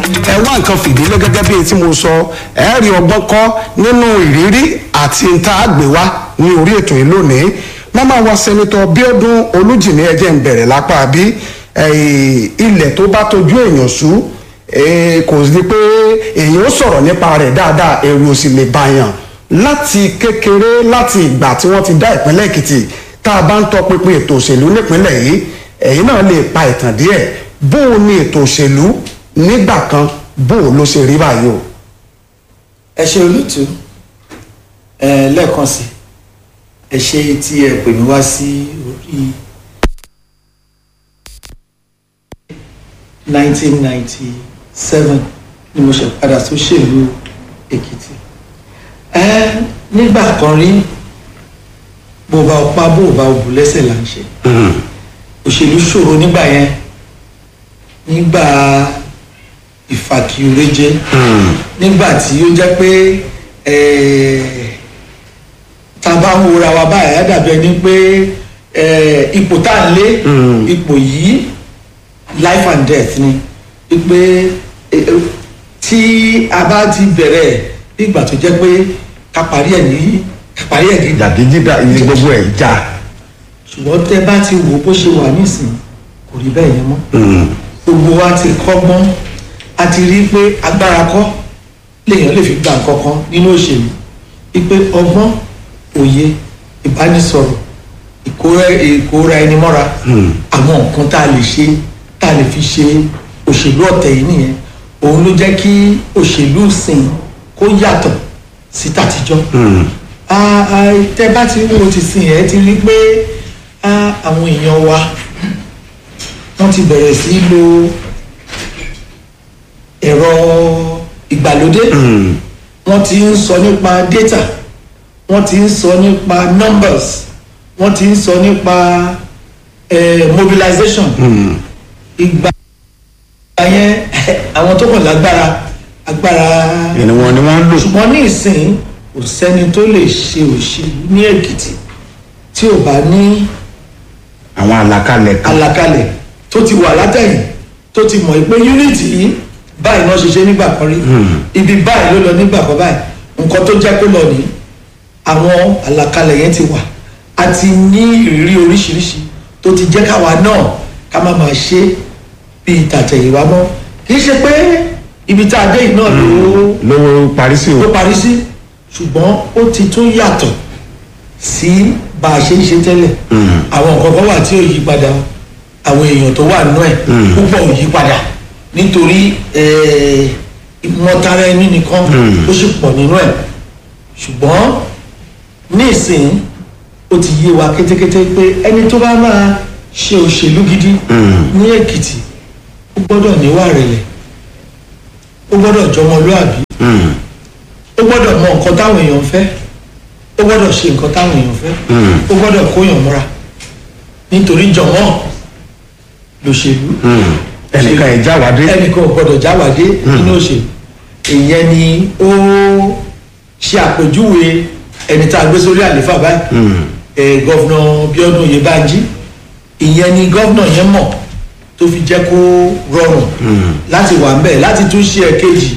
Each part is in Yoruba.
ẹ wá nǹkan fìdílé gẹ́gẹ́ bí tí mo sọ ẹ rí ọgbọ́n kọ́ nínú ìrírí àti nta àgbéwá ní orí ètò yìí lónìí màmá wa sẹ́nitọ́ bíọ́dún olújìmí ẹ̀jẹ̀ ń bẹ̀rẹ̀ lápá bí ilẹ̀ tó bá tójú èèyàn sú kò sí pé èèyàn ó sọ̀rọ̀ nípa rẹ̀ dáadáa ẹ̀rù ò sì lè bàyàn láti kékeré láti ìgbà tí wọ́n ti dá ìpínlẹ̀ èkìtì tá a bá ń tọpinpin ètò òṣèlú nípínlẹ̀ yìí ẹ̀yin náà lè pa ìtàn díẹ̀ bó o ní ètò òṣèlú nígbà kan bó o ló ṣe rí báyìí o. ẹ ṣe olùtú ẹ lẹ́ẹ̀kan sí ẹ ṣe tí ẹ pè mí wá sí orí 1997 ni mo ṣe padà sóṣèlú èkìtì ẹ nígbà kan rí bó bá ọpá bó bá òbú lẹ́sẹ̀ là ń ṣe òṣèlú ṣòro nígbà yẹn nígbà ìfàkìrẹ́jẹ nígbà tí ó jẹ́ pé tá a bá ń wora wa báyìí á dàbí ẹni pé ipò tá à ń lé ipò yìí life and death ni pé tí a bá ti bẹ̀rẹ̀ nígbà tó jẹ́ pé ká parí ẹ̀ ní ká parí ẹ̀ ní. jàdíjídà ní gbogbo ẹ̀ já. ṣùgbọ́n tẹ́ bá ti wò bó ṣe wà nísìnyí kò rí bẹ́ẹ̀ yẹn mọ́ gbogbo wa ti kọ́gbọ́n a ti rí pé agbára kọ́ lèèyàn lè fi gba nǹkan kan nínú òṣèlú wípé ọgbọ́n òye ìbánisọ̀rọ̀ ìkóra ẹni mọ́ra àwọn nǹkan tá a lè ṣe tá a lè fi ṣe òṣèlú ọ̀tẹ̀ yìí nìyẹn òun ló jẹ́ kí òṣèlú sìn kó yàtọ̀ sí tàtijọ́ tẹ́ bá ti wo ti sìn ẹ́ ti rí pé àwọn èèyàn wa wọ́n ti bẹ̀rẹ̀ sí lo ẹ̀rọ ìgbàlódé wọ́n ti ń sọ nípa data wọ́n ti ń sọ nípa numbers wọ́n ti ń sọ nípa mobilization ìgbà yẹn àwọn tó kàn lágbára agbára ìní wọn ni wọ́n ń lò. ṣùgbọ́n ní ìsìn kò sẹ́ni tó lè ṣe òṣèlú ní èkìtì tí ò bá ní àwọn àlàkalẹ̀ kan. àlàkalẹ̀ tó ti wà látẹ̀yìn tó ti mọ̀ pé unity yìí báyìí náà ṣe ṣe nígbà kan rí ibi báyìí ló lọ nígbà kan báyìí nǹkan tó jẹ́ kó lọ ní àwọn àlàkalẹ̀ yẹn ti wà a ti ní ìrírí oríṣiríṣi tó ti jẹ́ káwa náà ká má máa ṣe bíi tàtẹ̀yìnwá mọ́ kì í ṣe pé ibi tá a dé yìí náà ló ló parí sí o. ló parí sí ṣùgbọ́n ó ti tún yàtọ̀ sí bá a ṣe ń ṣe tẹ́lẹ̀ àwọn nǹkan kan wà tí ò yí padà àwọn èèyàn tó wà nínú ẹ̀ púpọ̀ ò yí padà nítorí ìmọ̀tara ẹni nìkan ó sì pọ̀ nínú ẹ̀ ṣùgbọ́n ní ìsìn ó ti yé wa kétékété pé ẹni tó bá máa ṣe òṣèlú gidi ní èkìtì ó gbọ́dọ̀ níwà rẹ̀lẹ̀ ó gbọ́dọ̀ jọmọlúàbí ó gbọ́dọ̀ mọ nǹkan táwọn èèyàn fẹ́ ó gbọ́dọ̀ ṣe nǹkan táwọn èèyàn fẹ́ ó gbọ́dọ̀ kóyàn múra nítorí jọmọ́ lòṣèlú ẹnìkan ẹ̀ jáwádé. ẹnìkan ò gbọ́dọ̀ jáwádé nínú òṣèlú ìyẹn ni ó ṣe àpèjúwe ẹni tá a gbé sórí àléfà báyìí ẹ gọ́vnà Bíọ́dún Oyèbánjí ìyẹn ni gọ́vnà yẹn mọ̀ tó fi jẹ́ kó rọrùn láti wà ń bẹ̀ láti tún ṣe ẹ̀kejì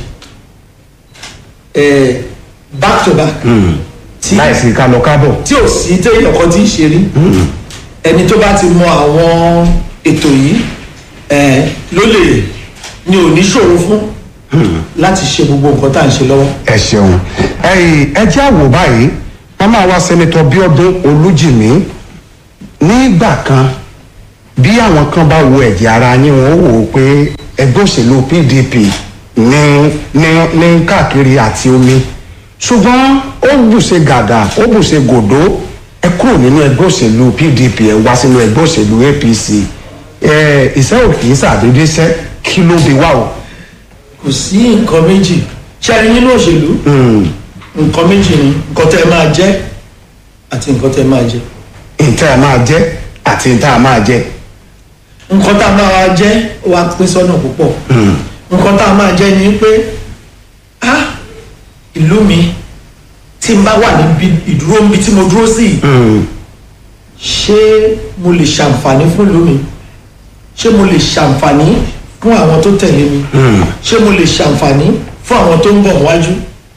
back to back tí láìsí kálọ kábọ̀. tí ò sí téèyàn kan tí ń ṣe rí ẹni tó bá ti mọ àwọn ètò yìí ló lè ní oníṣòro fún láti ṣe gbogbo nǹkan tá à ń ṣe lọ́wọ́. ẹ ṣeun ẹ jẹ́ àwò báyìí màmá wa sẹ́nitọ́ Bíọ́dún Olújìmí nígbà kan bí àwọn kan bá wo ẹ̀jẹ̀ ara yín wọ́n wò ó pé ẹgbẹ́ òṣèlú PDP ní ní ní káàkiri àti omi ṣùgbọ́n ó bùṣe gàgà ó bùṣe gòdó ẹ kúrò nínú ẹgbẹ́ òṣèlú PDP ẹ wá sínú ẹgbẹ́ òṣèlú APC ẹ ìṣẹ́ ò kì í ṣàdédé ṣẹ́ kí ló bí wà o. kò sí nǹkan méjì ṣẹ́ni nínú òṣèlú nǹkan méjì ni nǹkan tẹ́ ẹ máa jẹ́ àti nǹkan tẹ́ ẹ máa jẹ. nǹkan ẹ máa jẹ́ àti nǹkan ẹ máa jẹ. nǹkan tá a máa jẹ́ ó wá pín sọ́nà púpọ̀ nǹkan tá a máa jẹ́ ni pé ah ìlú mi tí n bá wà níbi ìdúró níbi tí mo dúró sí yìí ṣé mo lè ṣàǹfààní fún ìlú mi ṣé mo lè ṣàǹfààní fún àwọn tó tẹ̀lé mi ṣé mo lè ṣàǹfààní fún àwọn tó ń bọ̀ wájú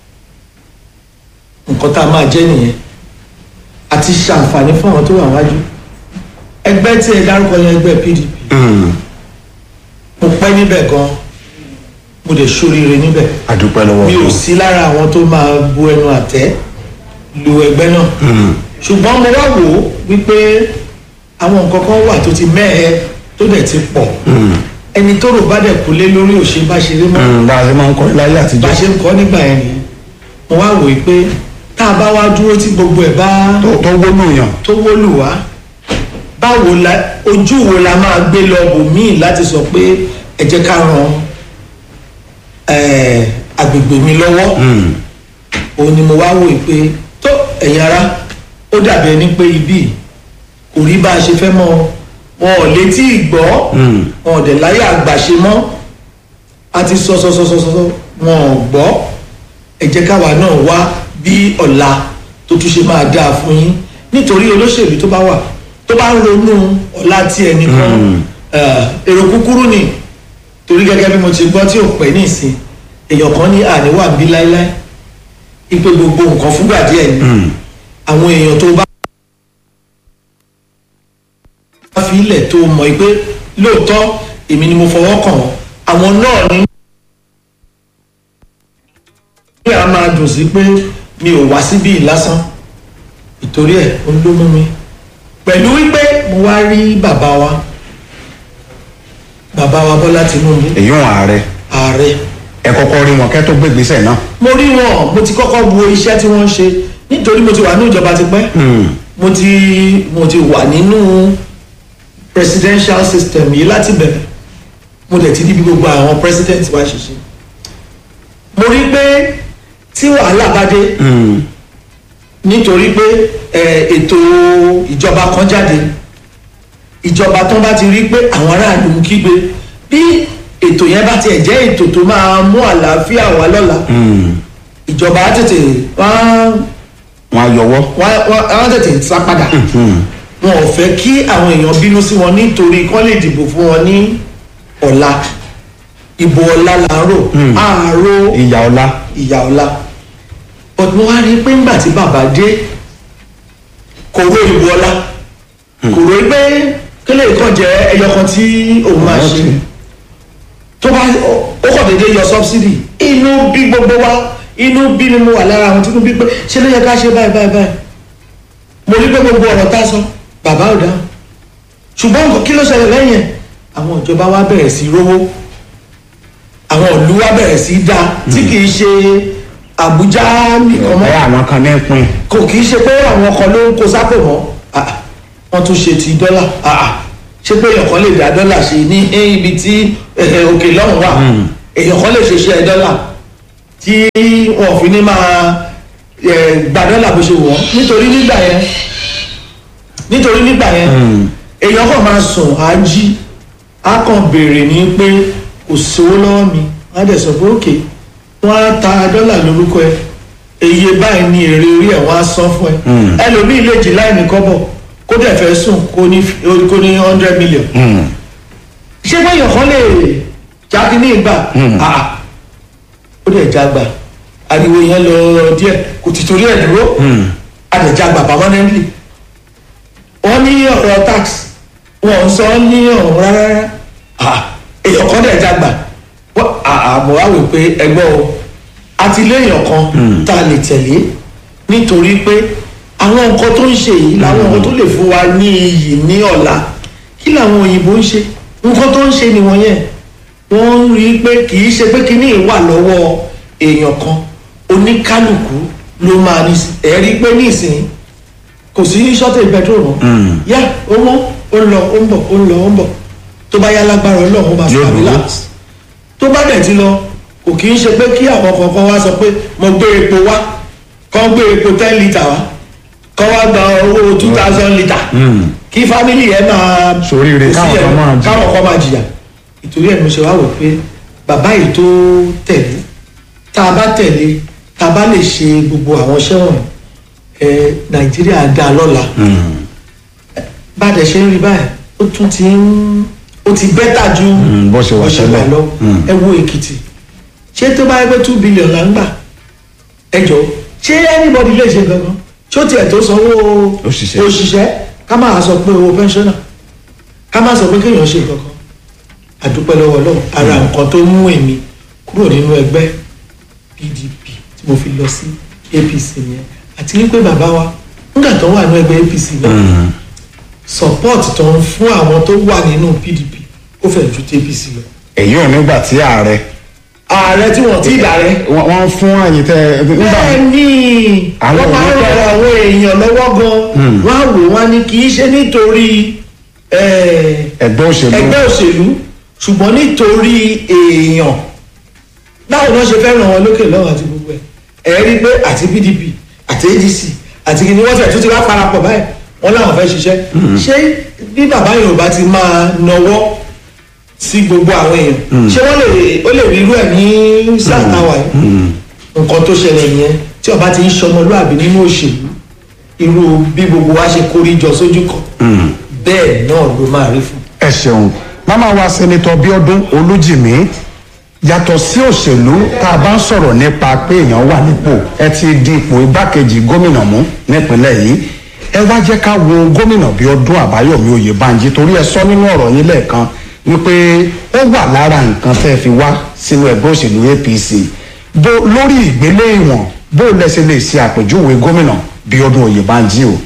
nǹkan tá a máa jẹ́ nìyẹn àti ṣàǹfààní fún àwọn tó wà wájú ẹgbẹ́ tí ẹ dárúkọ yẹn ẹgbẹ́ pdp mo pẹ́ níbẹ̀ gan mo dẹ̀ ṣoríire níbẹ̀ àdúpẹ́ lọ́wọ́ mi ò Ọlọ́run. sí lára àwọn tó máa bu ẹnu àtẹ́ lu ẹgbẹ́ náà ṣùgbọ́n mo wá wò ó wípé àwọn nǹkan kan wà tó ti mẹ́ẹ̀ẹ́ tó dẹ̀ ti pọ̀ ẹni tó rò bá dẹ̀ kúlé lórí òṣè bá ṣeré mọ́ Mm, bá a ṣe máa ń kọ́ láyé bá àtijọ́ ṣe ń kọ́ nígbà yẹn nìyẹn mo wá wò ó pé tá a bá wá dúró tí gbogbo ẹ̀ bá tó tó gbóná yàn tó wólù wá báwo la ojú wo la máa gbé lọ bò míì láti sọ pé ẹ jẹ́ ká ran eh, agbègbè mi lọ́wọ́ òun ni mo wá wò ó pé tó ẹ̀yin ara ó dàbí ẹni pé ibi kò rí bá a ṣe fẹ́ mọ́ wọn ò létí ìgbọ́ wọn ò dẹ̀ láyé àgbàṣe mọ́ a ti sọ sọ sọ sọ sọ sọ, wọn ò gbọ́ ẹ jẹ́ káwa náà wá bí ọ̀la tó tún ṣe máa dáa fún yín nítorí olóṣèlú tó bá wà tó bá ń ronú ọ̀la tí ẹnìkan èrò kúkúrú ni torí gẹ́gẹ́ bí mo ti gbọ́ tí ò pẹ́ ní ìsìn èèyàn kan ní àníwá bí láéláé ipe gbogbo nǹkan fúgbà díẹ̀ ni àwọn èèyàn tó bá fi ilẹ̀ tó mọ̀ pé lóòótọ́ èmi ni mo fọwọ́ kàn wọ́n àwọn náà ní ní a máa dùn sí pé mi ò wá síbí lásán ìtorí ẹ̀ ó ló mú mi pẹ̀lú wípé mo wá rí bàbá wa bàbá wa Bọ́lá Tinubu èyí wọn ààrẹ ààrẹ ẹ kọ́kọ́ rí wọn kẹ́ tó gbé ìgbésẹ̀ náà. mo rí wọn mo ti kọ́kọ́ wo iṣẹ́ tí wọ́n ń ṣe nítorí mo ti wà ní ìjọba tipẹ́ mo ti mo ti wà nínú presidential system yìí láti bẹ̀rẹ̀ mo dẹ̀ ti rí bí gbogbo àwọn president wa ṣe ṣe mo rí pé tí wàhálà bá dé nítorí pé ẹ, ètò ìjọba kan jáde ìjọba tó bá ti rí pé àwọn aráàlú ń kígbe bí ètò yẹn bá tiẹ̀ jẹ́ ètò tó máa mú àlàáfíà wá lọ́la ìjọba á tètè wọ́n wọn á yọwọ́. wọ́n á tètè sá padà wọn ò fẹ́ kí àwọn èèyàn bínú sí wọn nítorí kán lè dìbò fún wọn ní ọ̀la ìbò ọ̀la là ń rò àárò ìyá ọlá. ìyá ọ̀la but mo wá rí i pé ńgbà tí bàbá dé kò ró ìbò ọ̀la kò ró pé kílè kan jẹ́ ẹyọ kan tí òun máa ṣe tó bá ó kàn déédéé yọ subsidy inú bí gbogbo wa inú bí ni mo wà lára àwọn tí mo bí pé ṣé ló yẹ ká ṣe báyìí báyìí báyìí mo rí pé gbogbo ọ̀rọ̀ tá a sọ bàbá ò dáhùn ṣùgbọ́n nǹkan kí ló ṣẹlẹ̀ lẹ́yìn ẹ̀ àwọn ìjọba wa bẹ̀rẹ̀ sí rówó àwọn ìlú wa bẹ̀rẹ̀ sí dá tí kì í ṣe Àbújá nìkan mọ́ ẹ àwọn kan ní pin. kò kì í ṣe pé àwọn kan ló ń kó sápò mọ́ Ah, wọ́n tún ṣe ti dọ́là Ah, ah. ṣé pé èèyàn kan lè dá dọ́là ṣe ní ibi tí eh, òkè lọ́hùn wà èèyàn kan lè ṣe iṣẹ́ dọ́là tí wọn fi ní máa eh, gba dọ́là bó ṣe wọ̀ nítorí nígbà yẹn nítorí nígbà yẹn èèyàn kan máa sùn á jí á kàn béèrè ní pé kò sówó lọ́wọ́ mi á dẹ̀ sọ pé òkè wọ́n á ta dọ́là lórúkọ ẹ iye báyìí ní èrè orí ẹ̀ wọ́n á san fún ẹ ẹlòmíì lè jí láì ní kọ́bọ̀ kó dẹ̀ fẹ́ sùn kó ní kó ní hundred million ṣé báyọ̀ kan lè jáde ní ìgbà àà ó dẹ̀ jágbà ariwo yẹn lọ díẹ̀ kò ti torí ẹ̀ dúró adẹ̀jágbà permanently wọ́n ní ọ̀rọ̀ tax wọ́n ń sọ ní ọ̀rọ̀ rárá àà èèyàn kan dẹ̀ jágbà wọ́n àmọ́ wá wò pé ẹgbẹ́ o àti léèyàn kan tá a lè tẹ̀lé nítorí pé àwọn nǹkan tó ń ṣe yìí làwọn nǹkan tó lè fún wa ní iyì ní ọ̀la kí làwọn òyìnbó ń ṣe nǹkan tó ń ṣe nìwọ̀n yẹn wọ́n ń rí i pé kì í ṣe pé kíní wà lọ́wọ́ èèyàn kan oníkálukú ló máa ní ẹ̀ rí i pé ní ìsìn kò sí shortage petrol mọ́ yá ó mọ́ ó ń lọ ó ń bọ̀ ó ń lọ ó ń bọ̀ tó bá yá lágbára ọlọ́run ó máa Yóò dúró. stabilize tó bá dẹ̀ ti lọ kò kì í ṣe pé kí àwọn kankan wá sọ pé mo gbé epo wá kọ́ gbé epo ten litre wá kọ́ wá gba owó two thousand litre kí fámìlì yẹn máa Soríire, kò sí káwọn kan ẹ̀- máa jìyà. káwọn kan máa jìyà ìtorí ẹ̀ mo ṣe wá wò pé bàbá yìí tó tẹ̀lé tá a bá tẹ̀lé tá a bá lè ṣe gbogbo àwọn iṣẹ́ wọ̀nyí ẹ nàìjíríà dá lọ́la bá a dẹ̀ ṣe ń rí báyìí ó tún ti ń ó ti bẹ́tà ju Mm, bó ṣe wà tẹ́lẹ̀. lọ Mm. ẹ wo èkìtì ṣé tó bá yẹ pé two billion là ń gbà ẹ jọ ṣé anybody lè ṣe gangan ṣé ó tiẹ̀ tó sanwó Òṣìṣẹ́. òṣìṣẹ́ ká máa sọ pé owó pensioner ká máa sọ pé kéèyàn ṣe kankan àdúpẹ́ lọ́wọ́ lọ́wọ́ ara nǹkan tó mú èmi kúrò nínú ẹgbẹ́ pdp tí mo fi lọ sí apc nìyẹn àti wípé bàbá wa nígbà tó wà nínú ẹgbẹ́ apc náà support tó ń fún àwọn tó wà nínú pdp ó fẹ́ ju ti apc lọ. èyí ò nígbà tí ààrẹ ààrẹ tí wọ́n ti dàrẹ́. wọ́n wọ́n fún àyè tẹ nígbà bẹ́ẹ̀ ni Àwọn wọ́n máa ń òní rọ àwọn èèyàn lọ́wọ́ gan-an wọ́n á wò wọ́n ní kì í ṣe nítorí eh, ẹgbẹ́ òṣèlú ẹgbẹ́ òṣèlú ṣùgbọ́n nítorí èèyàn báwo ni wọ́n ṣe fẹ́ ràn wọ́n lókè lọ́wọ́ àti gbogbo ẹ̀ ẹ̀ rí i pé àti pdp àti adc àti kìnìún wọ́n tẹ̀ tó ti wá parapọ̀ báyìí wọ́n láwọn fẹ́ ṣiṣẹ́ ṣé bí bàbá yorùbá ti máa nọwọ́ sí gbogbo àwọn èèyàn ṣé wọ́n lè ó lè rí irú ẹ̀ ní sáà táwa yìí nǹkan tó ṣẹlẹ̀ yẹn tí ọba ti ń ṣọmọlúàbí nínú òṣèlú irú bí gbogbo wa ṣe kórí jọ sójú kan bẹ́ẹ̀ náà ló máa rí fún ẹ ṣeun màmá wa sẹ́nitọ́ bíọ́dún olújìmí yàtọ̀ sí òṣèlú tá a bá ń sọ̀rọ̀ nípa pé èèyàn wà nípò ẹ ti di ipò igbákejì gómìnà mú nípínlẹ̀ yìí ẹ wá jẹ́ ká wo gómìnà bíọ́dún àbáyọ̀mí oyèbánjí torí ẹ sọ nínú ọ̀rọ̀ yín lẹ́ẹ̀kan wípé ó wà lára nǹkan tẹ́ ẹ fi wá sínú ẹgbẹ́ òṣèlú apc bó lórí ìgbélé ìwọ̀n bó lẹ́sẹ̀ lè ṣe àpèjúwe gómìnà bíọ́dún oyèbánjí o.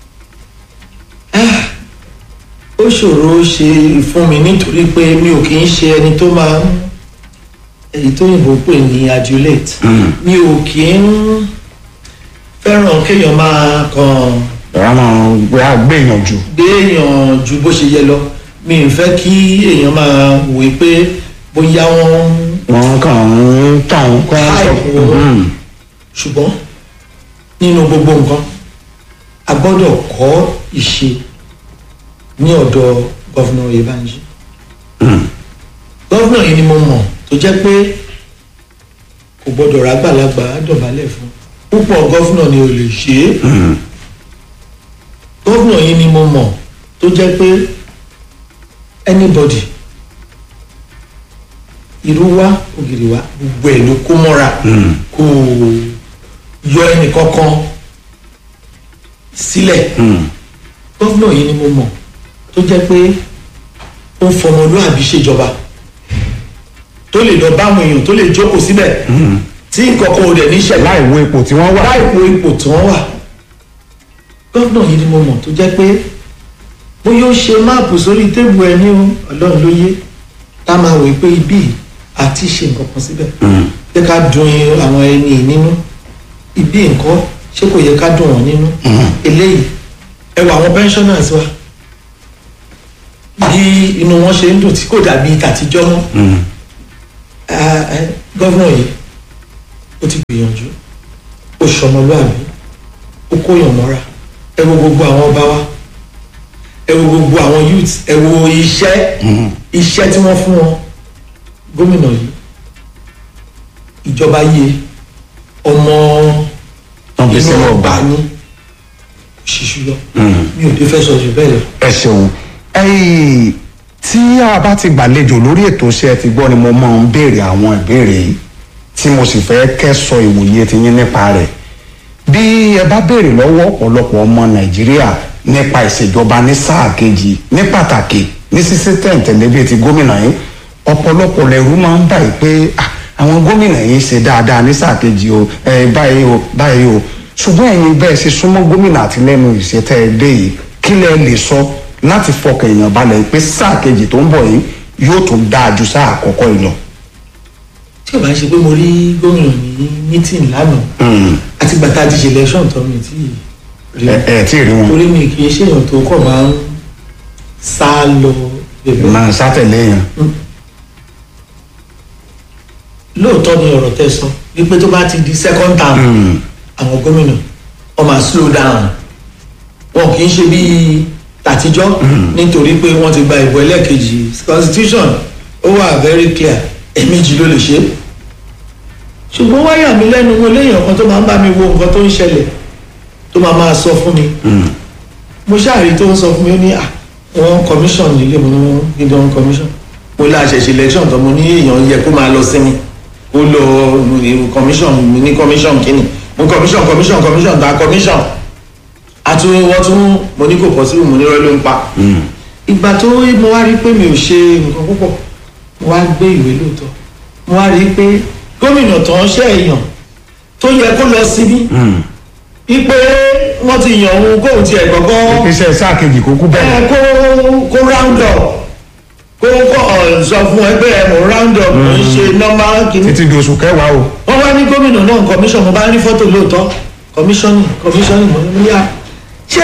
ó ṣòro ṣe fún mi nítorí pé mi ò kì í ṣe ẹni tó máa ń èyí tó yìnbó pè ní adulate mi ò kì í fẹ́ràn kéèyàn máa kàn ọ̀rọ̀ máa ń gbé àgbéyàn jù. gbé èèyàn ju bó ṣe yẹ lọ mi ò fẹ́ kí èèyàn máa wòye pé bóyá wọ́n wọn kàn ń tàn kọ́ Hype wọn. ṣùgbọ́n nínú gbogbo nǹkan a gbọ́dọ̀ kọ́ ìṣe ní ọ̀dọ̀ gọ́fúnà Oyèbánjí gọ́fúnà yìí ni mo mọ̀ tó jẹ́ pé kò gbọ́dọ̀ rágbàlagbà dọ̀bálẹ̀ fún púpọ̀ gọ́fúnà ni ò lè ṣe é gọ́fúnà yìí ni mo mọ̀ tó jẹ́ pé anybody irú wa ògiri wa gbogbo ẹ̀ ló kó mọ́ra kò yọ ẹnì kankan sílẹ̀ gọ́fúnà yìí ni mo mọ̀ tó jẹ́ pé ó ń fọmọlúàbí ṣèjọba tó lè lọ báwọn èèyàn tó lè jókòó síbẹ̀ tí nǹkan kan ò dẹ̀ ní ṣẹlẹ̀ láì wo ipò tí wọ́n wà. láì wo ipò tí wọ́n wà gọ́fúnà yìí ni mo mọ̀ tó jẹ́ pé bóyá ó ṣe máàpù sórí tébù ẹni o ọlọ́run ló yé tá a máa wòye pé ibí yìí àti ṣe nǹkan kan síbẹ̀ jẹ́ ká dùn àwọn ẹni yìí nínú ibí nǹkan ṣé kò yẹ ká dùn wọ́n nínú eléyìí ẹ wọ àwọn pensioners wa bí inú wọn ṣe ń dùn tí kò dàbí tàtijọ́ mọ́ Ah, eh, gọ́vnà yìí ó ti gbìyànjú ó ṣọmọlúàbí ó kóyàn mọ́ra ẹ wo gbogbo àwọn ọba wa ẹ wo gbogbo àwọn youth ẹ wo iṣẹ́ iṣẹ́ tí wọ́n fún wọn gómìnà yìí ìjọba yé ọmọ Wọ́n fi sínú inú ọgbà. ọgbà ní ṣíṣú lọ mi ò dé fẹ́ sọ jù bẹ́ẹ̀ lọ. ẹ ṣeun ẹyìn tí a bá ti gbàlejò lórí ètò iṣẹ́ ti gbọ́ ni mo máa ń béèrè àwọn ìbéèrè yìí tí mo sì fẹ́ kẹ́sọ ìwòye ti yín nípa rẹ̀ bí ẹ bá béèrè lọ́wọ́ ọ̀pọ̀lọpọ̀ ọmọ nàìjíríà nípa ìṣèjọba ní sáà kejì ní pàtàkì ní sísí tẹ̀ǹtẹ̀lé bíi ti gómìnà yìí ọ̀pọ̀lọpọ̀ lẹ́rú máa ń báyìí pé ah, àwọn gómìnà yìí ṣe dáadáa ní sáà kejì o ẹ báyìí o báyìí o ṣùgbọ́n ẹ̀yin bẹ́ẹ̀ ṣe súnmọ́ gómìnà àti lẹ́nu ìṣẹ́tẹ́ ẹ dé yìí kí lẹ lè sọ láti fọkàn èèyàn balẹ̀ pé sáà kejì tó ń bọ̀ yìí yóò tún dáa ju sáà àkọ́kọ́ yìí lọ. tí ò bá ṣe pé mo rí gómìnà ní mítìn lánàá àti gbàtà ti ṣe election tó mi tí rí ẹ ẹ tí ì rí wọn torí mi kì í ṣèyàn tó kọ̀ máa ń sá lọ bẹ̀bẹ̀ máa sátẹ̀lé yẹn. lóòótọ́ ni ọ̀rọ̀ tẹ́ sọ wípé tó bá ti di second term àwọn gómìnà wọ́n máa slow down wọn kì í ṣe bíi tàtijọ́ nítorí pé wọ́n ti gba ìbò ẹlẹ́ẹ̀kejì constitution ó wà very clear ẹ̀ẹ̀mejì ló lè ṣe é ṣùgbọ́n wáyà mi lẹ́nu mo léèyàn kan tó máa ń bá mi wo nǹkan tó ń ṣẹlẹ̀ tó máa máa sọ fún mi mo ṣáàrí tó ń sọ fún mi ó ní à wọ́n commission nílé mo ní wọ́n gidi wọ́n commission mo lé àṣẹṣe election tó mo ní èèyàn yẹ kó máa lọ sinmi kó lọ commission mi ní commission kínní mo commission commission commission gba commission àtún wọ́n tún mo ní kò possible mo ní rọ́ ló ń pa ìgbà tó mo wá rí pé mi ò ṣe nǹkan púpọ̀ mo wá gbé ìwé lóòótọ́ mo wá rí pé gómìnà tó ń ṣe èèyàn tó yẹ kó lọ síbí ipe wọ́n ti yàn òun kóun tiẹ̀ gbọ́gbọ́ iṣẹ́ sáà kejì kó kú bẹ́ẹ̀. ẹ kó kó round up kó kó ọ̀ sọ fún ẹgbẹ́ ẹ̀ mọ̀ round up kò ń ṣe normal kìíní. títí di oṣù kẹwàá o. wọ́n wá ní gómìnà náà commission mo bá rí fọ́tò lóòótọ́ commission commission mo ní yá ṣé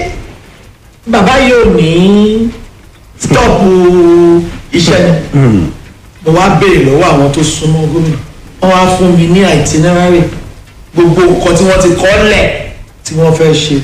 bàbá yóò ní stop iṣẹ́ ni mo wá béèrè lọ́wọ́ àwọn tó súnmọ́ gómìnà wọ́n wá fún mi ní itinerary gbogbo nǹkan tí wọ́n ti kọ́ lẹ̀ tí wọ́n fẹ́ ṣe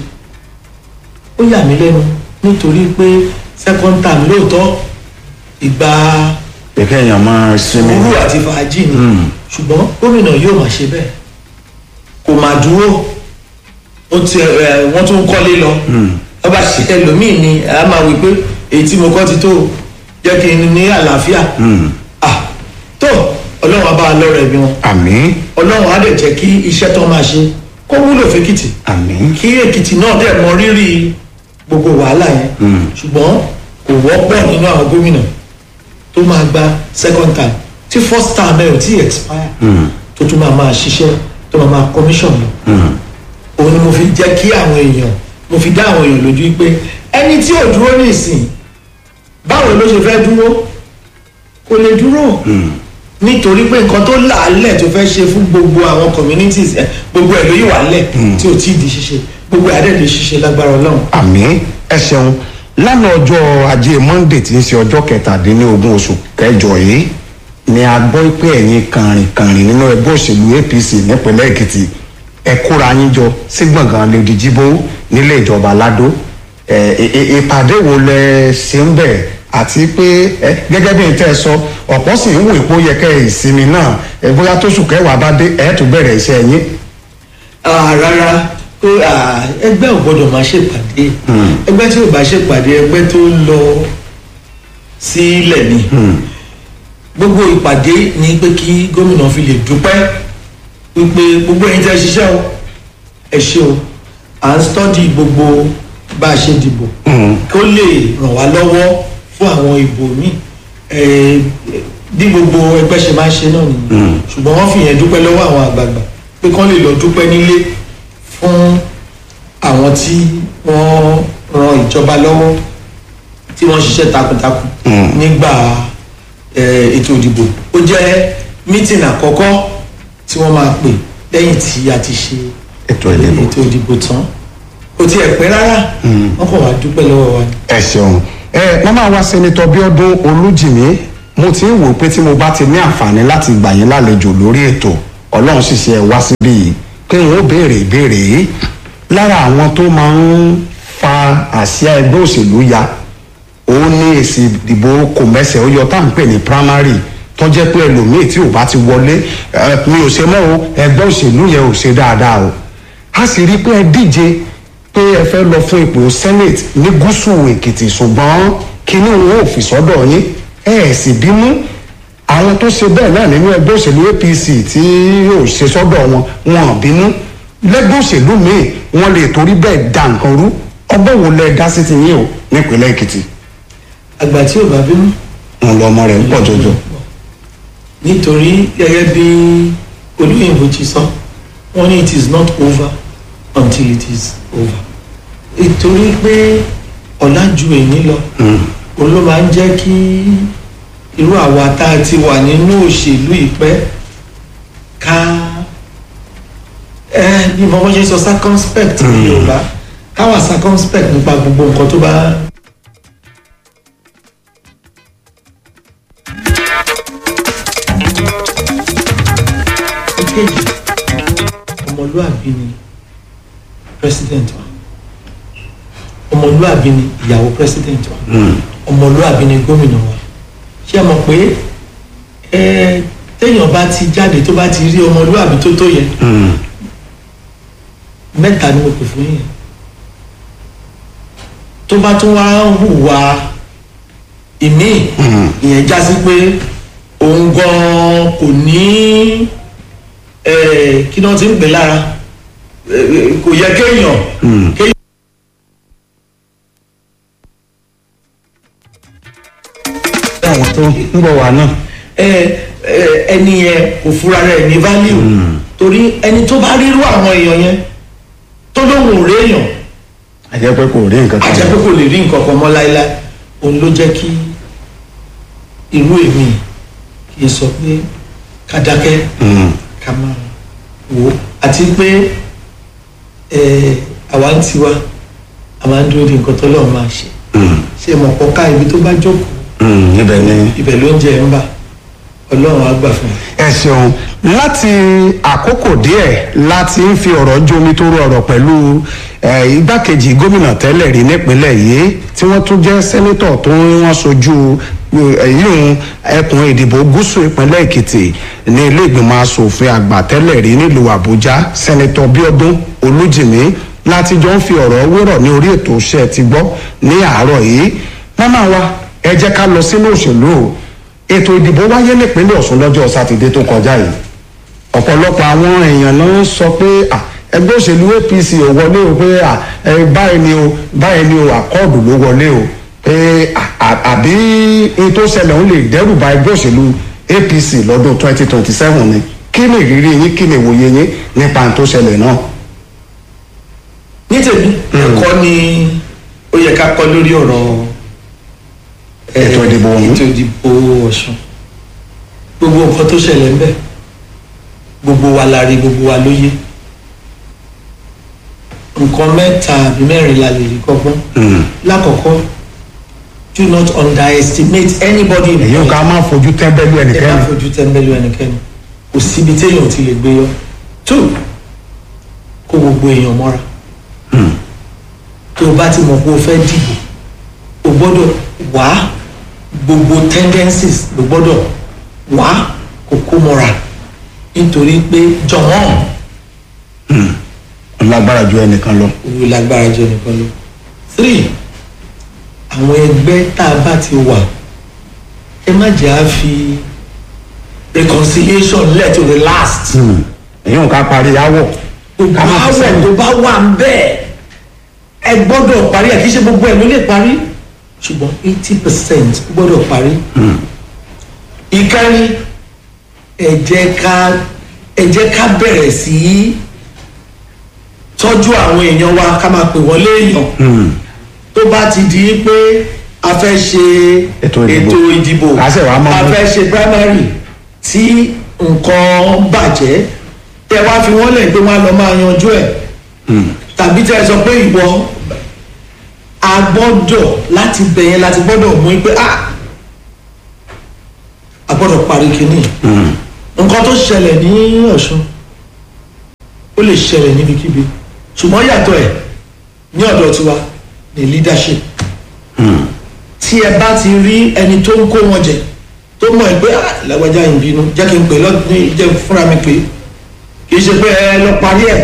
ó yà mí lẹ́nu nítorí pé second term lóòótọ́ ìgbà kẹ̀kẹ́ èèyàn máa sinmi. sùúrù àti fàájì ni ṣùgbọ́n gómìnà yóò máa ṣe bẹ́ẹ̀ kò máa dúró ó ti ẹ wọ́n tún ń kọ́lé lọ wọ́n bá ṣe ẹlòmíì ni a máa wí pé èyí tí mo kọ́ ti tó jẹ́ kí n ní àlàáfíà ah tó ọlọ́run á bá a lọ́rọ̀ ẹ̀mí wọn àmín ọlọ́run á dẹ̀ jẹ́ kí iṣẹ́ tó máa ṣe kó wúlò fẹ́kìtì àmín. kí èkìtì náà dẹ̀ mọ rírì gbogbo wàhálà yẹn ṣùgbọ́n kò wọ́pọ̀ nínú àwọn gómìnà tó máa gba second time tí first time ẹ̀ ò tí expire tó tún máa máa ṣiṣẹ́ tó máa máa commission lọ òun ni mo fi jẹ́ kí àwọn èèyàn mo fi dá àwọn èèyàn lójú pé ẹni tí ò dúró ní ìsìn báwo ló ṣe fẹ́ dúró kò lè dúró nítorí pé nǹkan tó làálẹ̀ tó fẹ́ ṣe fún gbogbo àwọn communities ẹ gbogbo ẹ̀ ló yìí wà lẹ̀ tí ò tí ì di ṣíṣe gbogbo ẹ̀ adé lè ṣiṣẹ́ lágbára ọlọ́run. àmín ẹ ṣeun lánàá ọjọ́ ajé monde tí ń ṣe ọjọ́ kẹtàdínlógún oṣù kẹjọ yìí ni a gbọ́ pé ẹ̀yin kàrìnkàrìn nínú ẹgbẹ́ òṣèlú apc nípínlẹ̀ èkìtì ẹ kóra yín jọ sí gbọ̀ngàn lèdí jíbó nílé ìjọba ládó ẹ ẹ- ẹ- ìpàdé wo lẹ ṣe ń bẹ̀ àti pé ẹ gẹ́gẹ́ bí n tẹ́ ẹ sọ ọ̀pọ̀ sì ń wò pé ó yẹ kẹ́ ẹ ìsinmi náà ẹ bóyá tóṣù kẹwàá bá dé ẹ tún bẹ̀rẹ̀ iṣẹ́ yín. Ah, rárá ó, ah, ẹgbẹ́ ò gbọ́dọ̀ máa ṣèpàdé ẹgbẹ́ tí ò bá ṣèpàdé ẹgbẹ́ tó lọ sílẹ̀ ni gbogbo ìpàdé ni pé kí gómìnà fi lè dúpẹ́ wípé gbogbo ẹ̀yin tẹ́ ẹ ṣiṣẹ́ o ẹ ṣe o à ń stọ́dì gbogbo bá a ṣe dìbò kó lè ràn wá lọ́wọ́ fún àwọn ìbò míì Eh, bí gbogbo ẹgbẹ́ ṣe máa ń ṣe náà nìyẹn ṣùgbọ́n wọ́n fi yẹn dúpẹ́ lọ́wọ́ àwọn àgbààgbà pé kán lè lọ dúpẹ́ nílé fún àwọn tí wọ́n ran ìjọba lọ́wọ́ tí wọ́n ṣiṣẹ́ takuntakun nígbà eh, ètò ìdìbò ó jẹ́ mítìn àkọ́kọ́ tí wọ́n máa pè lẹ́yìn tí a ti ṣe ètò ìdìbò. ètò ìdìbò tán kò tiẹ̀ pẹ́ rárá wọ́n kàn wá dúpẹ́ lọ́wọ́ wa ni. ẹ ṣeun ẹ wọn máa wá sẹ́nitọ́ Bíọ́dún Olújìmí mo ti ń wò pé tí mo bá ti ní àǹfààní láti gbà yín lálejò lórí ètò Ọlọ́run sì ṣe ẹ wá síbí yìí pé n ó béèrè ìbéèrè yìí lára àwọn tó máa ń fa àsíá ẹgbẹ́ òṣèlú ya òun ní èsì ìdìbò kò mẹ́sẹ̀ ó yọ tá à ń pè ní primary tó jẹ́ pé ẹlòmíì tí ò bá ti wọlé ẹ, mi ò ṣe mọ́ o ẹgbẹ́ òṣèlú yẹn ò ṣe dáadáa o a sì rí i pé ẹ díje pé ẹ fẹ́ lọ fún ipò senate ní gúúsù èkìtì ṣùgbọ́n kíní wọn ò fi sọ́dọ̀ yín ẹ ẹ̀ sì bínú àwọn tó ṣe bẹ́ẹ̀ náà nínú ẹgbẹ́ òṣèlú apc tí yóò ṣe sọ́dọ̀ wọn wọn ò bínú lẹ́gbẹ́ òṣèlú míì wọ́n lè torí bẹ́ẹ̀ da nǹkan rú ọgbọ́n wo lẹ dá sí ti yín o nípínlẹ̀ èkìtì àgbà tí ò bá bínú wọn lọ ọmọ rẹ̀ ń pọ̀ jọjọ. nítorí gẹ́gẹ́ bí olóyìnbó ti sọ wọ́n ní it is not over until it is over nítorí pé ọ̀la ju èyí lọ òun ló máa ń jẹ́ kí irú àwa tá a ti wà nínú òṣèlú ìpẹ́ ká ẹ bí mo ṣe sọ circumspect ní Yorùbá ká wà circumspect nípa gbogbo nǹkan tó bá ìkejì ọmọlúàbí ni president wa ọmọlúàbí ni ìyàwó president wa ọmọlúàbí ni gómìnà wa ṣé ẹ mọ̀ pé ẹ téèyàn bá ti jáde tó bá ti rí ọmọlúàbí tó tó yẹ mẹ́ta ni mo pè fún yẹn tó bá tún wá ń hùwà ìmíì ìyẹn já sí pé òun gan kò ní eh, kí náà ti ń pè lára eh, kò yẹ kéèyàn kéèyàn. àwọn tó ń bọ̀ wá náà. ẹ ẹ ẹni yẹn kò fura rẹ̀ ní value torí ẹni tó bá rírú àwọn èèyàn yẹn tó lóun ò réèyàn àjẹ́ pé kò rí nǹkan àjẹ́ pé kò lè rí nǹkan kan mọ́ láéláé òun ló jẹ́ kí irú èmi kì í sọ pé ká dákẹ́ ká máa wò ó àti pé ẹ àwa ń tiwa a máa ń dúró de nǹkan tó lọ́ọ́ máa ṣe ṣe mọ̀ pọ̀ ká ibi tó bá jókòó ibẹ̀ ni. ibẹ̀ ló ń jẹ ń bà ọlọ́run á gbà fún un. ẹ ṣeun láti àkókò díẹ̀ láti ń fi ọ̀rọ̀ jómi tó rọrọ̀ pẹ̀lú eh, igbákejì gómìnà tẹ́lẹ̀ rí nípínlẹ̀ yìí tí wọ́n tún jẹ́ sẹ́nítọ̀ tó ń wọ́n sojú yíyún ẹkùn ìdìbò gúúsù ìpínlẹ̀ èkìtì ní ilé ìgbìmọ̀ asòfin àgbà tẹ́lẹ̀ rí nílùú àbújá sẹ́nítọ̀ bíọ́dún olújìmí láti jọ ń fi ọ̀rọ̀ wérọ̀ ní orí ètò iṣẹ́ ti gbọ́ ní àárọ̀ yìí mọ́mọ́ wa ẹ jẹ́ ká lọ sínú òṣèlú o ètò ìdìbò wáyé nípínlẹ̀ ọ̀sùn lọ́jọ́ sátidé tó kọjá yìí ọ̀pọ̀lọpọ̀ àwọn èèyàn náà sọ pé à, ẹgbẹ́ òṣèlú apc ò wọlé o pé à, ẹ, báyìí ni o báyìí ni o àkọọ̀dù ló wọlé o pé à, à, àbí ohun tó ṣẹlẹ̀ ń lè dẹ́rù ba ẹgbẹ́ òṣèlú apc lọ́dún twenty twenty seven ni kí ni ìrírí yín kí ni ìwòye yín nípa ohun tó ṣẹlẹ̀ náà. ní tèmi ẹ̀kọ́ ni ó yẹ ká kọ́ lórí ọ̀rọ̀ eh, Ètò ìdìbò ọ̀hún. ètò ìdìbò ọ̀sùn gbogbo nǹkan tó ṣẹlẹ̀ ń bẹ̀ gbogbo wa la rí gbogbo wa ló yé nǹkan mẹ́ta àbí mẹ́rin la lè rí kọ́gbọ́n lákọ̀ọ́kọ́ do not underestimate anybody in èyí ò ká máa fojú tẹ́ńbẹ́lú ẹ má ẹnikẹ́ni. fojú tẹ́ńbẹ́lú ẹnikẹ́ni kò síbi téèyàn ti lè gbé yọ two kó gbogbo èèyàn mọ́ra tó o bá ti mọ̀ pé o fẹ́ dìbò o gbọ́dọ̀ wá gbogbo tendencies ló gbọ́dọ̀ wá kó kó mọ́ra nítorí pé jọ̀wọ́n lágbára ju ẹnìkan lọ. òwe lágbára jẹ́ nìkan lọ. three àwọn ẹgbẹ́ tá a bá ti wà ẹ má jẹ́ à fi reconciliation lẹ̀ to the last. èyí ò ká parí áwọ̀. gbogbo ká má fi àwẹ̀ sẹ́yìn. tó bá wà ń bẹ́ẹ̀ ẹ gbọ́dọ̀ parí ẹ̀ kì í ṣe gbogbo ẹ̀ ló lè parí ṣùgbọ́n eighty percent gbọ́dọ̀ parí. ìkẹrin ẹ jẹ́ ká ẹ jẹ́ ká bẹ̀rẹ̀ sí í tọ́jú àwọn èèyàn wa ká máa pè wọ́n léèyàn tó bá ti di pé a fẹ́ ṣe Ètò ìdìbò. ètò ìdìbò Ká ṣẹ̀ wá mọ́ a mú. fẹ́ ṣe primary tí nǹkan bàjẹ́ tẹ wá fi wọ́n lẹ̀ pé wọ́n á lọ máa yanjú ẹ̀ tàbí tẹ sọ pé ìwọ a gbọ́dọ̀ láti bẹ̀yẹn láti gbọ́dọ̀ mú pé ah a gbọ́dọ̀ parí kínní nǹkan tó ṣẹlẹ̀ ní ọ̀ṣun ó lè ṣẹlẹ̀ níbikíbi ṣùgbọ́n yàtọ̀ ẹ̀ ní ọ̀dọ̀ tiwa ní leadership tí ẹ bá ti rí ẹni tó ń kó wọn jẹ tó mọ̀ ẹ́ pé ah lágbájá yìí ń bínú jẹ́ kí n pè lọ́dún jẹ́ fúnra mi pé kì í ṣe pé ẹ lọ parí ẹ̀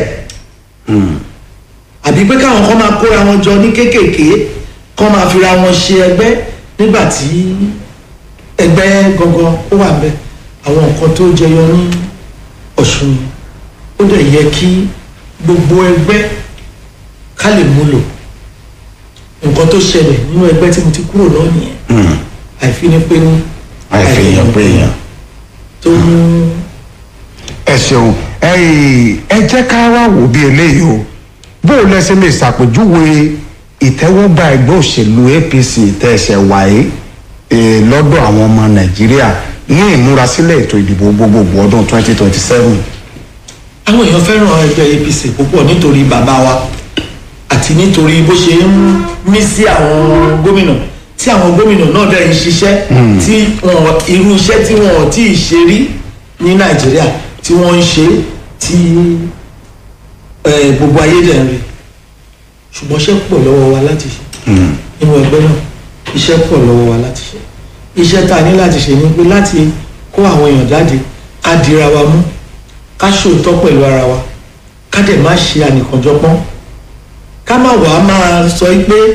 àbí pé káwọn kan máa kóra wọn jọ ní kéékèèké kán máa fira wọn ṣe ẹgbẹ́ nígbà tí ẹgbẹ́ gangan ó wà bẹ́ẹ̀ àwọn nǹkan tó jẹyọ ní ọ̀ṣun yìí ó dẹ̀ yẹ kí gbogbo ẹgbẹ́ ká lè múlò nǹkan tó ṣẹlẹ̀ nínú ẹgbẹ́ tí mo ti kúrò náà nìyẹn àìfínípéní àìfihàn pé èèyàn. tó mú ẹ ṣeun ẹyìn ẹ jẹ́ ká wá wò bí eléyìí o bó o lẹ́sẹ̀ lè ṣàpèjúwe ìtẹ́wọ́gbà ẹgbẹ́ òṣèlú apc tẹ̀sẹ̀ wáyé eh, lọ́dọ̀ àwọn ọmọ nàìjíríà ní ìmúrasílẹ̀ ètò ìdìbò gbogbogbò ọdún 2027. àwọn èèyàn fẹ́ràn ẹgbẹ́ apc púpọ̀ nítorí bàbá wa àti nítorí bó ṣe ń mí sí àwọn gómìnà tí àwọn gómìnà náà dẹ̀ ń ṣiṣẹ́ tí wọn irú iṣẹ́ tí wọn ò tí ì ṣe rí ní nàìjíríà tí wọ́n ń ṣe tí eh, gbogbo ayé dẹ̀ ń rí ṣùgbọ́n iṣẹ́ pọ̀ lọ́wọ́ wa láti ṣe nínú ẹgbẹ́ náà iṣẹ́ pọ̀ lọ́wọ́ wa láti ṣe iṣẹ́ tá a ní láti ṣe ni pé láti kó àwọn èèyàn jáde ká dira wa mú ká ṣòótọ́ pẹ̀lú ara wa ká dẹ̀ má ṣe ànìkànjọpọ́n ká má wàá máa sọ pé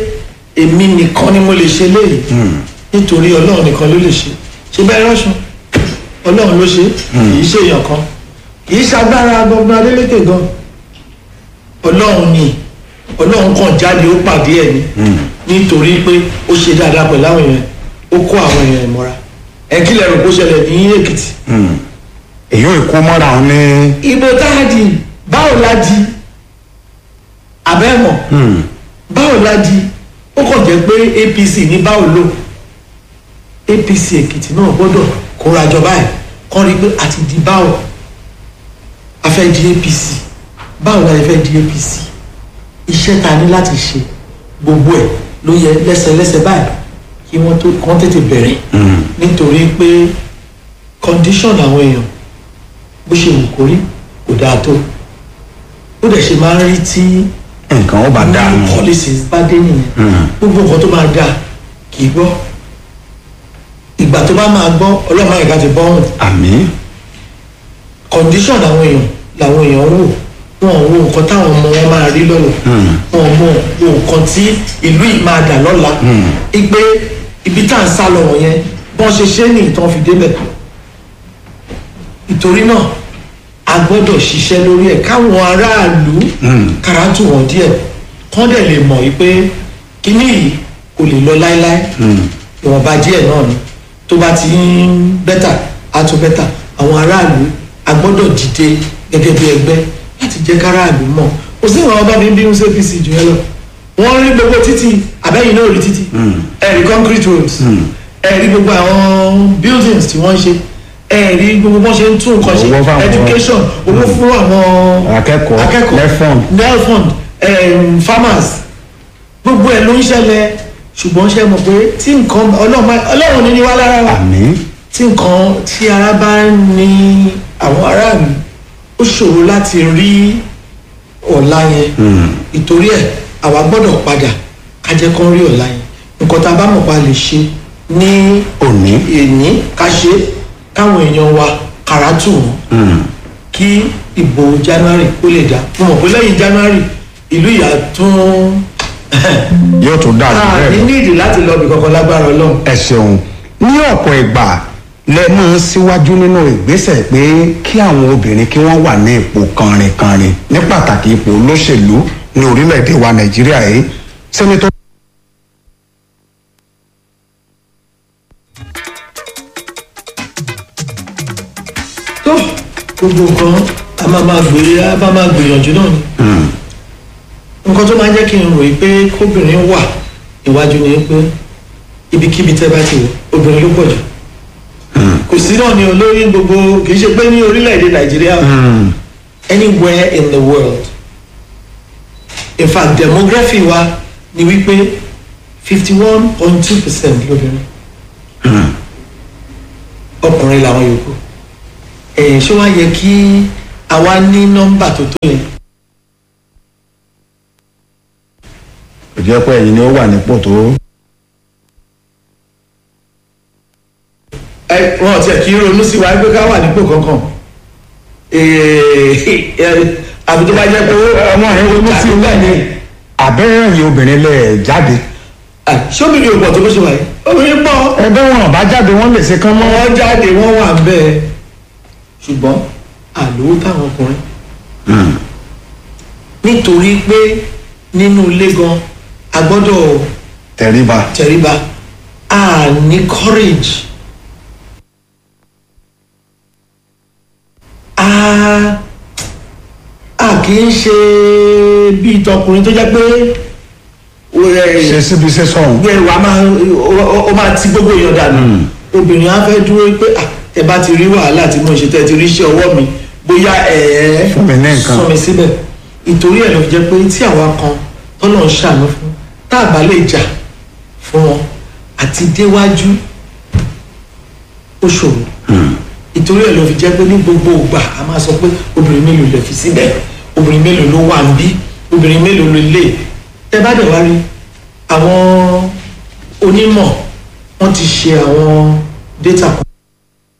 èmi nìkan ni mo lè ṣe léyìí nítorí ọlọ́run nìkan ló lè ṣe ṣe bẹ́ẹ̀ rọ́ṣun ọlọ́run ló ṣe kì í ṣe èèyàn kan kì í ṣagbára gbọgbọn adélékè gan ọlọ́run ni ọlọ́run kan jáde ó pàdé ẹ̀ ni nítorí pé ó ṣe dáadáa pẹ̀lú àwọn èèyàn ó kó àwọn èèyàn ìmọ̀ra ẹ kí lẹ rò kó ṣẹlẹ̀ ní èkìtì èyí ò kó mọ́ra òun ní. ìbò tá a di báwo la di abẹ́mọ̀ báwo la di ó kàn jẹ́ pé apc ní báwo lò apc èkìtì náà gbọ́dọ̀ kórajọ báyìí kọ́ rí i pé a ti di báwo a fẹ́ di apc báwo la fẹ́ di apc iṣẹ́ ta ní láti ṣe gbogbo ẹ̀ ló yẹ lẹ́sẹ̀lẹ́sẹ̀ báyìí kí wọ́n tó kàn tètè bẹ̀rẹ̀ nítorí pé condition àwọn èèyàn bó ṣe wù kórí kò dáa tó ó dẹ̀ ṣe máa ń rí tí nǹkan ó bá dáa nù. policies bá dé nìyẹn gbogbo nǹkan tó máa dáa kì í gbọ́ ìgbà tó bá máa gbọ́ ọlọ́mọ àyíká ti bọ́ ọ̀hún àmì. condition àwọn èèyàn làwọn èèyàn wò wọn ò wo nǹkan táwọn ọmọ wọn máa rí lọ́la wọn ò mọ wo nǹkan tí ìlú yìí máa dà lọ́la ipe ibi tá à ń sá lọ wọ̀nyẹn bọ́n ṣe ṣe ní ìtàn fi débẹ̀ ìtorí náà a gbọ́dọ̀ ṣiṣẹ́ lórí ẹ̀ káwọn aráàlú káràtù wọn díẹ̀ kán dẹ̀ lè mọ̀ wípé kíní yìí kò lè lọ láéláé ìwọ̀nba díẹ̀ náà ni tó bá ti ń bẹ́tà á tún bẹ́tà àwọn aráàlú a gbọ́dọ̀ dìde gẹ́gẹ́ bí ẹgbẹ́ láti jẹ́ káràlú mọ̀ kò sí ìwọ̀n ọba mi bí ń ṣe apc jù ẹ lọ wọ́n rí gbogbo títì àbẹ́yìn náà rí títì ẹ̀rí concrete roads ẹ̀rí gbogbo àwọn buildings tí wọ́n ń ṣe ẹ̀rí gbogbo bọ́n ṣe ń tún nǹkan ṣe Owó fáwọn- education owó fún àwọn Akẹ́kọ̀ọ́, akẹ́kọ̀ọ́ Nelfund. nelfund um, farmers gbogbo ẹ̀ ló ń ṣẹlẹ̀ ṣùgbọ́n ṣe mọ̀ pé tí nǹkan ọlọ́run bá- ọlọ́run ní ní wá lára wa àmì. tí nǹkan tí ara bá ń ní àwọn aráàlú ó ṣòro láti rí ọ̀la yẹn ìtorí ẹ̀ àwa gbọ́dọ̀ padà ká jẹ́ kán rí ọ̀la yẹn nǹkan tá a bá mọ̀ pa lè ṣe ní òní. èní ká ṣe káwọn èèyàn wa kàràtù wọn kí ìbò january ó lè dá mo mọ̀ pé lẹ́yìn january ìlú ìyá tún yóò tún dáa jù a bẹ́ẹ̀ ní lọ. nídìí láti lọ bí kankan lágbára ọlọ́run ẹ ṣeun ní ọ̀pọ̀ ìgbà lẹ́nu síwájú nínú ìgbésẹ̀ pé kí àwọn obìnrin kí wọ́n wà ní ipò kànrìnkànrìn ní pàtàkì ipò olóṣèlú ní orílẹ̀-èdè wa nàìjíríà yìí sẹ́nitọ́. tó gbogbo nǹkan a máa máa gbé a máa máa gbìyànjú náà ni nǹkan tó máa ń jẹ́ kí n ròyìn pé kóbìnrin wà níwájú ni pé ibikíbi tẹ́ bá ti wò obìnrin ló pọ̀ jù kò sí náà ní olórí gbogbo kì í ṣe pé ní orílẹ̀-èdè nàìjíríà anywhere in the world in fact demography wa ni wípé fifty one point two percent lóbìnrin ọkùnrin làwọn yòókù ẹ̀ ṣé wàá yẹ kí àwa ní nọ́mbà tó tó yẹn kò jẹ́ pé ẹ̀yin ni ó wà nípò tó. ẹ wọn tiẹ̀ kí ronú sí wa pé ká wà nípò kankan àbí tó bá jẹ́ pé ọmọ rẹ ronú sí ilé ni àbẹ́rẹ́ yìí obìnrin lẹ̀ jáde. sóbìnrin ò pọ̀ tó bó ṣe wà yìí obìnrin pọ̀ ẹgbẹ́ wọn bá jáde wọ́n lè ṣe kán mọ́. wọ́n jáde wọ́n wà bẹ́ẹ̀ ṣùgbọ́n àlówó táwọn ọkùnrin nítorí pé nínú ilé gan a gbọ́dọ̀ tẹríba. tẹríba a ní courage a a kì í ṣe bíi tọkùnrin tó jẹ́ pé ṣe síbi ṣe sọ̀hún. gbé wa máa ó- ó máa ti gbogbo èèyàn dànù obìnrin á fẹ́ dúró pé "Ah, ẹ bá ti rí wàhálà tí mo ṣe tẹ́ ti rí iṣẹ́ ọwọ́ mi bóyá ẹ ẹ́ Fún mi ní nǹkan. sọ mi síbẹ̀ ìtorí ẹ̀ ló fi jẹ́ pé tí àwa kan tọ́lọ̀ ń ṣàánú fún tá a bá lè jà fún wọn àti déwájú ó ṣòro ìtorí ẹ̀ ló fi jẹ́ pé ní gbogbo ìgbà a máa sọ pé obìnrin mélòó lè fi síbẹ̀ obìnrin mélòó ló wà ń bí obìnrin mélòó ló lè tẹ bá dẹ̀ wá rí àwọn onímọ̀ wọ́n ti ṣe àwọn data kan